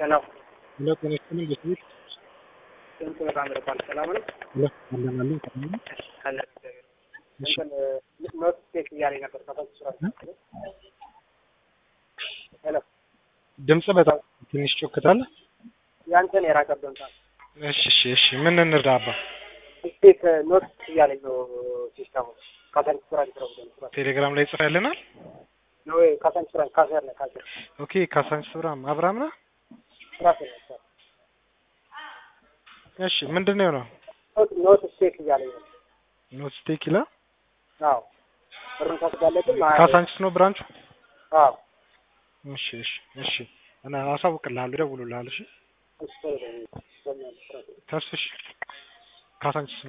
ሰላም ሄሎ ጤና ይስጥልኝ ቤተሰቦች ስንት በጣም ርቋል። ሰላም ነው ሄሎ አለናለን ሰላም ነው አለ እሺ እንትን ኖት ቴክ እያለኝ ነበር ከፈት ስራ ሄሎ ድምጽ በጣም ትንሽ ጮክታል ያንተን የራቀብን ሰዓት እሺ እሺ እሺ ምን እንርዳ አባ ቴክ ኖት እያለኝ ነው ሲስተሙ ካሳንች ስራ ስራ ስራ ቴሌግራም ላይ ጽፈህልናል ነው ካሳንች ስራ ካሰር ነው ካሰር ኦኬ ካሳንች አብርሃም አብርሃም ነህ ስራ ስራ እሺ ምንድን ነው የሆነው ኖት ቴክ እያለኝ ነው ኖት ስቴክ ይላል አዎ ብሩን ታስጋለጥም ካሳንችስ ነው ብራንቹ አዎ እሺ እሺ እሺ እና አሳውቅልሃለሁ እደውልልሃለሁ እሺ እሱ ነው ተስፍሽ ካሳንችስ